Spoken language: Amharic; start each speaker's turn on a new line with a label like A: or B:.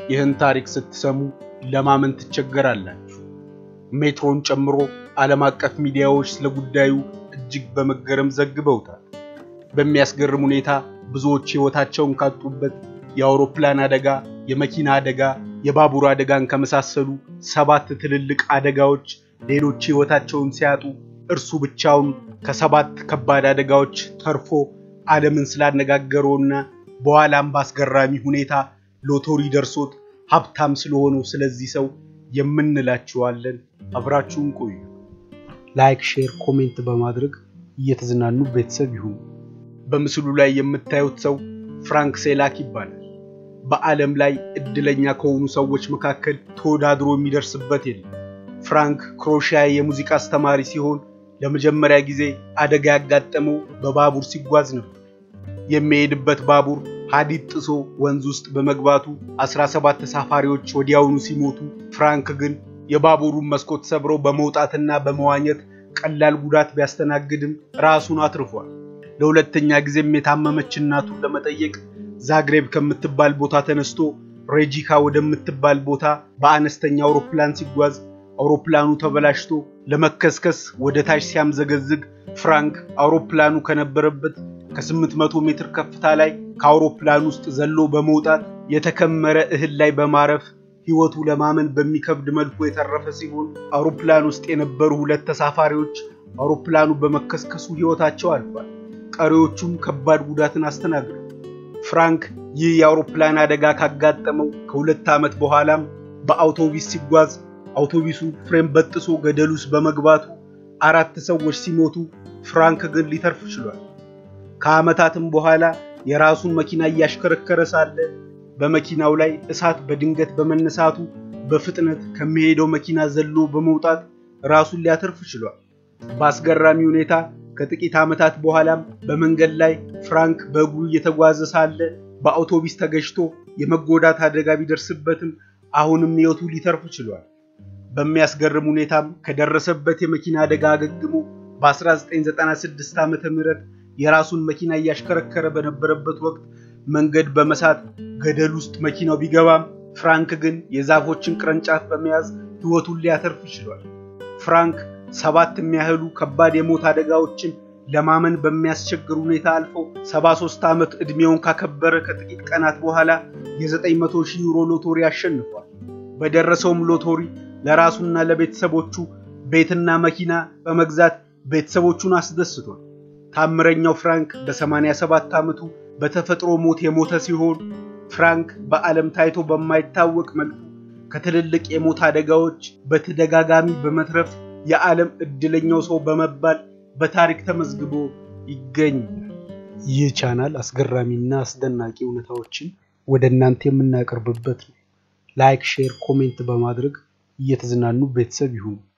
A: ይህን ታሪክ ስትሰሙ ለማመን ትቸገራላችሁ። ሜትሮን ጨምሮ ዓለም አቀፍ ሚዲያዎች ስለ ጉዳዩ እጅግ በመገረም ዘግበውታል። በሚያስገርም ሁኔታ ብዙዎች ሕይወታቸውን ካጡበት የአውሮፕላን አደጋ፣ የመኪና አደጋ፣ የባቡር አደጋን ከመሳሰሉ ሰባት ትልልቅ አደጋዎች ሌሎች ሕይወታቸውን ሲያጡ እርሱ ብቻውን ከሰባት ከባድ አደጋዎች ተርፎ ዓለምን ስላነጋገረውና በኋላም በአስገራሚ ሁኔታ ሎተሪ ደርሶት ሀብታም ስለሆነው ስለዚህ ሰው የምንላችኋለን። አብራችሁን ቆዩ። ላይክ፣ ሼር፣ ኮሜንት በማድረግ እየተዝናኑ ቤተሰብ ይሁኑ። በምስሉ ላይ የምታዩት ሰው ፍራንክ ሴላክ ይባላል። በዓለም ላይ እድለኛ ከሆኑ ሰዎች መካከል ተወዳድሮ የሚደርስበት የለም። ፍራንክ ክሮሺያ የሙዚቃ አስተማሪ ሲሆን ለመጀመሪያ ጊዜ አደጋ ያጋጠመው በባቡር ሲጓዝ ነበር። የሚሄድበት ባቡር ሐዲድ ጥሶ ወንዝ ውስጥ በመግባቱ 17 ተሳፋሪዎች ወዲያውኑ ሲሞቱ፣ ፍራንክ ግን የባቡሩን መስኮት ሰብረው በመውጣትና በመዋኘት ቀላል ጉዳት ቢያስተናግድም ራሱን አትርፏል። ለሁለተኛ ጊዜም የታመመች እናቱን ለመጠየቅ ዛግሬብ ከምትባል ቦታ ተነስቶ ሬጂካ ወደምትባል ቦታ በአነስተኛ አውሮፕላን ሲጓዝ አውሮፕላኑ ተበላሽቶ ለመከስከስ ወደ ታች ሲያምዘገዝግ ፍራንክ አውሮፕላኑ ከነበረበት ከ800 ሜትር ከፍታ ላይ ከአውሮፕላን ውስጥ ዘሎ በመውጣት የተከመረ እህል ላይ በማረፍ ሕይወቱ ለማመን በሚከብድ መልኩ የተረፈ ሲሆን አውሮፕላን ውስጥ የነበሩ ሁለት ተሳፋሪዎች አውሮፕላኑ በመከስከሱ ሕይወታቸው አልፏል። ቀሪዎቹም ከባድ ጉዳትን አስተናግደዋል። ፍራንክ ይህ የአውሮፕላን አደጋ ካጋጠመው ከሁለት ዓመት በኋላም በአውቶቢስ ሲጓዝ አውቶቢሱ ፍሬም በጥሶ ገደል ውስጥ በመግባቱ አራት ሰዎች ሲሞቱ ፍራንክ ግን ሊተርፍ ችሏል። ከዓመታትም በኋላ የራሱን መኪና እያሽከረከረ ሳለ በመኪናው ላይ እሳት በድንገት በመነሳቱ በፍጥነት ከሚሄደው መኪና ዘሎ በመውጣት ራሱን ሊያተርፍ ችሏል። በአስገራሚ ሁኔታ ከጥቂት ዓመታት በኋላም በመንገድ ላይ ፍራንክ በእግሩ እየተጓዘ ሳለ በአውቶቢስ ተገጭቶ የመጎዳት አደጋ ቢደርስበትም አሁንም ሕይወቱ ሊተርፍ ችሏል። በሚያስገርም ሁኔታም ከደረሰበት የመኪና አደጋ አገግሞ በ1996 ዓመተ ምህረት የራሱን መኪና እያሽከረከረ በነበረበት ወቅት መንገድ በመሳት ገደል ውስጥ መኪናው ቢገባም ፍራንክ ግን የዛፎችን ቅርንጫፍ በመያዝ ሕይወቱን ሊያተርፍ ችሏል። ፍራንክ ሰባት የሚያህሉ ከባድ የሞት አደጋዎችን ለማመን በሚያስቸግር ሁኔታ አልፎ 73 ዓመት ዕድሜውን ካከበረ ከጥቂት ቀናት በኋላ የ900 ሺህ ዩሮ ሎቶሪ አሸንፏል። በደረሰውም ሎቶሪ ለራሱና ለቤተሰቦቹ ቤትና መኪና በመግዛት ቤተሰቦቹን አስደስቷል። ታምረኛው ፍራንክ በ87 ዓመቱ በተፈጥሮ ሞት የሞተ ሲሆን ፍራንክ በዓለም ታይቶ በማይታወቅ መልኩ ከትልልቅ የሞት አደጋዎች በተደጋጋሚ በመትረፍ የዓለም ዕድለኛው ሰው በመባል በታሪክ ተመዝግቦ ይገኛል። ይህ ቻናል አስገራሚና አስደናቂ እውነታዎችን ወደ እናንተ የምናቀርብበት ነው። ላይክ፣ ሼር፣ ኮሜንት በማድረግ እየተዝናኑ ቤተሰብ ይሁኑ።